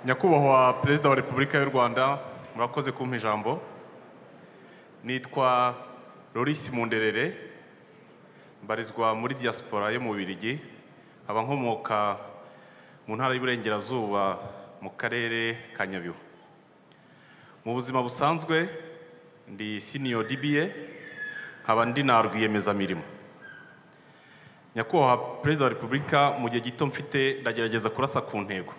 nyakubahwa perezida wa repubulika y'u rwanda murakoze kumpa ijambo nitwa Loris munderere mbarizwa muri diaspora yo mu Bubiligi nkaba nkomoka mu ntara y'uburengerazuba mu karere ka nyabihu mu buzima busanzwe ndi senior DBA nkaba ndi na rwiyemezamirimo nyakubahwa perezida wa repubulika mu gihe gito mfite ndagerageza kurasa ku ntego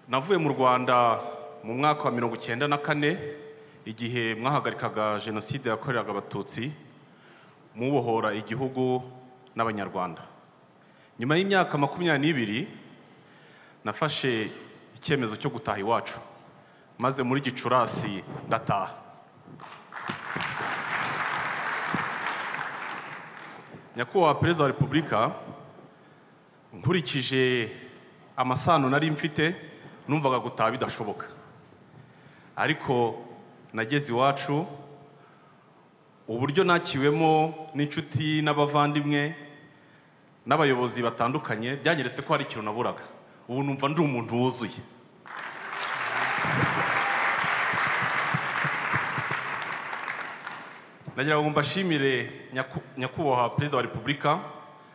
navuye mu rwanda mu mwaka wa mirongo icyenda na kane igihe mwahagarikaga jenoside yakoreraga abatutsi mubohora igihugu n'abanyarwanda nyuma y'imyaka makumyabiri n'ibiri nafashe icyemezo cyo gutaha iwacu maze muri gicurasi ndataha nyakubahwa perezida wa repubulika nkurikije amasano nari mfite numvaga gutaha bidashoboka ariko nageze iwacu uburyo nakiwemo n'inshuti n'abavandimwe n'abayobozi batandukanye byanyeretse ko hari ikintu naburaga ubu numva ndi umuntu wuzuye nagira ngo mbashimire nyaku- nyakubahwa perezida wa repubulika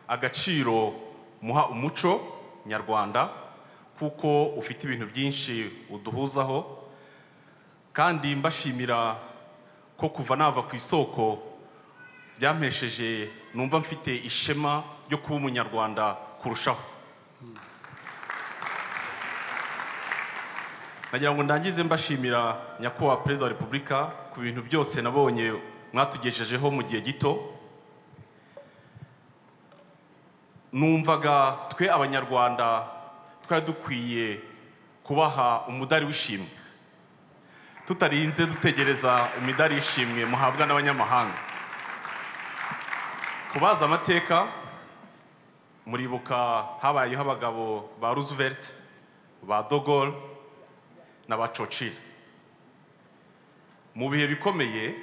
agaciro muha umuco nyarwanda kuko ufite ibintu byinshi uduhuzaho kandi mbashimira ko kuva nava ku isoko byampesheje numva mfite ishema ryo kuba umunyarwanda kurushaho nagira ngo ndangize mbashimira nyakubahwa perezida wa repubulika ku bintu byose nabonye mwatugejejeho mu gihe gito numvaga twe abanyarwanda twari dukwiye kubaha umudari w'ishimwe tutarinze dutegereza imidari y'ishimwe muhabwa n'abanyamahanga kubaza amateka muribuka habayeho abagabo ba roosevelt ba dogol na ba churchill mu bihe bikomeye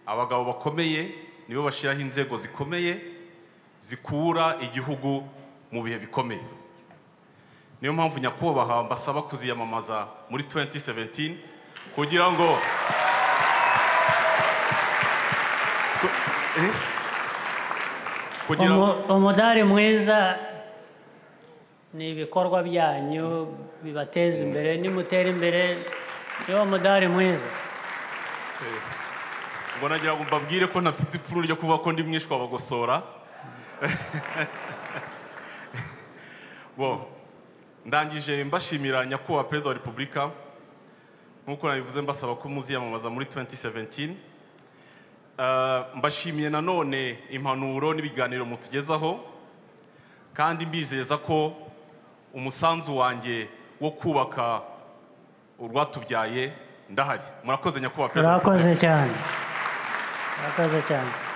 abagabo bakomeye nibo bashyiraho inzego zikomeye zikura igihugu mu bihe bikomeye niyo mpamvu nyakubahwa mbasaba kuziyamamaza muri 2017 kugira ngo Ku- eh? kugira ngo Umu- umudari mwiza ni ibikorwa byanyu bibateza imbere nimutera imbere niwo mudari mwiza ngo nagira ngo mbabwire ko ntafite ipfunwe ryo kuvuga ko ndi mwishwa bagosora bo ndangije mbashimira nyakubahwa perezida wa repubulika nk'uko nabivuze mbasaba ko muziyamamaza muri 2017 Eh, mbashimiye nanone impanuro n'ibiganiro mutugezaho kandi mbizeza ko umusanzu wanjye wo kubaka urwatubyaye ndahari murakoze nyakubahwa perezida wa murakoze cyane murakoze cyane